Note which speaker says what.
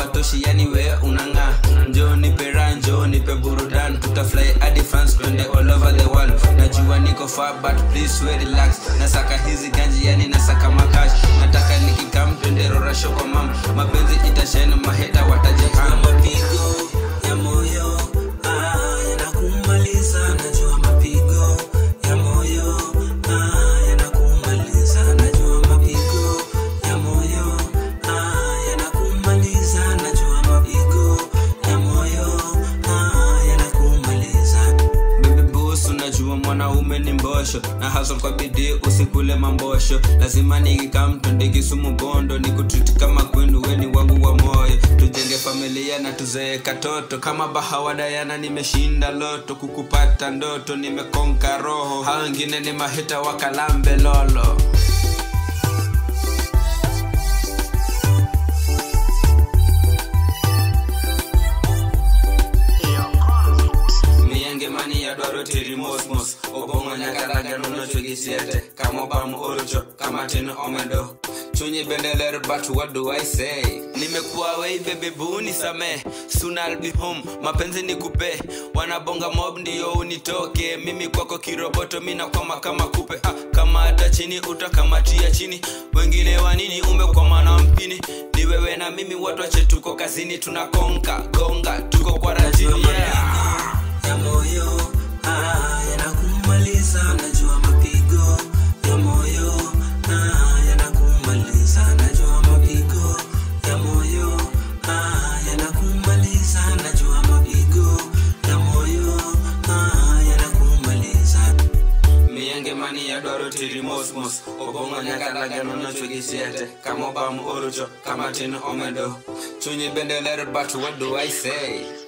Speaker 1: hawatoshi yani we unang'aa njo nipe raha njo nipe burudan tutafly hadi france twende all over the world najua niko far but please we relax nasaka hizi ganji yani nasaka makash nataka nikikam twende rorasho kwa mam mapenzi itashena maheta watajekam
Speaker 2: mapigo ya moyo ah, yanakumaliza najua mapigo ya moyo ah, yanakumaliza najua mapigo ya moyo ah, yanakumaliza najua mapigo ya moyo ah, yanakumaliza
Speaker 1: Baby boss unajua mwanaume ni mbosho na hustle kwa bidii usikule mambosho lazima nikikam twende kisumu bondo nikutreat kama queen weni wangu wa moyo tujenge familia na tuzee katoto kama bahawa dayana nimeshinda loto kukupata ndoto nimekonka roho hao wengine ni mahita wakalambe lolo miyangemani yadwaro teri mosmos obongo nyaka ragano chwegisiete kamobam orocho kamatin omedo chunyi bende ler but what do i say nimekuwa wei bebe buni same soon I'll be home mapenzi ni kupe wanabonga mob ndiyo unitoke mimi kwako kiroboto mina kwama kama kupe ah, kama hata chini utakamatia chini wengine wanini umekwama na mpini ni wewe na mimi watu wache tuko kazini tunakonka gonga tuko kwa rajini yeah.
Speaker 2: ya moyo ah, yanakumaliza najua mapigo ya moyo ah, yanakumaliza najua mapigo ya moyo ah, yanakumaliza najua mapigo ya moyo ah, yanakumaliza
Speaker 1: miyangemani yadwaro tiri mosmos obongo nyaka ragano nochwegisiete kamobam orucho kamatin omedo chunyi bende ler but what do i say